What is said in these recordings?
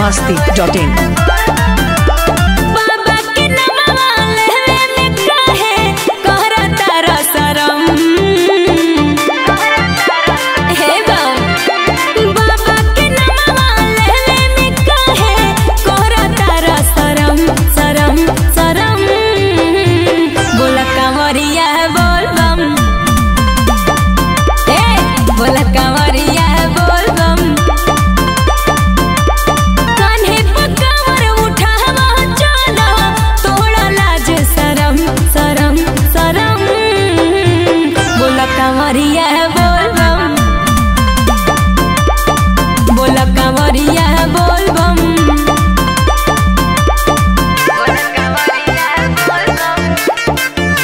masti.in. बाबा के नमवा लेवे में काहे करता रसरम हे बाबा बाबा के नमवा लेवे में काहे करता रसरम सरम सरम बोला कांवरिया बोल बम ए बोला कांवरिया बोल बम कान्हे पकावर उठावा चलो तोड़ा लाज सरम सरम सरम बोला कांवरिया बोल बम बोला कांवरिया बोल बम बोला कांवरिया बोल बम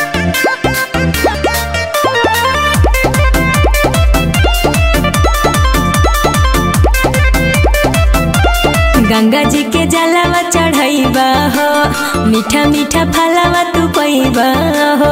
गंगा जी के जलवा चढ़ैबा हो मीठा मीठा फलवा तू पैबा हो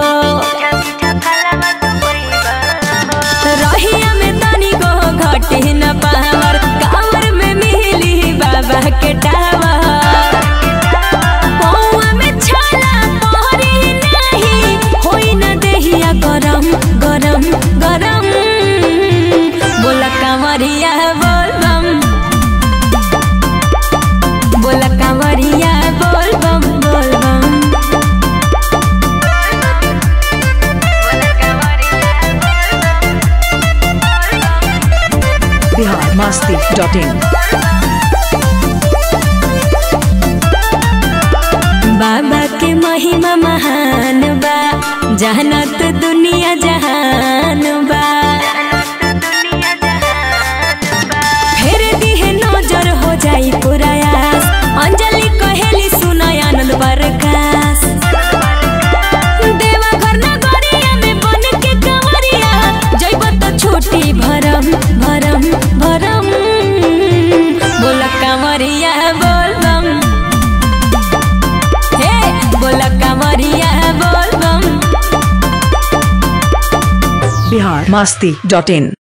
रहिया में तनी गो घटे न पावर कावर में मिली बाबा के टावर पौआ में छाला पहरी नहीं होई न देहिया गरम गरम गरम बोला कांवरिया बोल बम बोला कांवरिया बोल बम बोल बम Bihar masti.in. बाबा के महिमा महान बा जहनत दुनिया जहान बा फेर दिहे नजर हो जाई पुरायास अंजलि कहेली सुनय आनंद बरकास देवा घर नगरिया में बन के कंवरिया जइब तो छोटी भरम भरम भरम बोला कंवरिया बोल बम हे बोला कंवरिया बोल बम Bihar masti.in.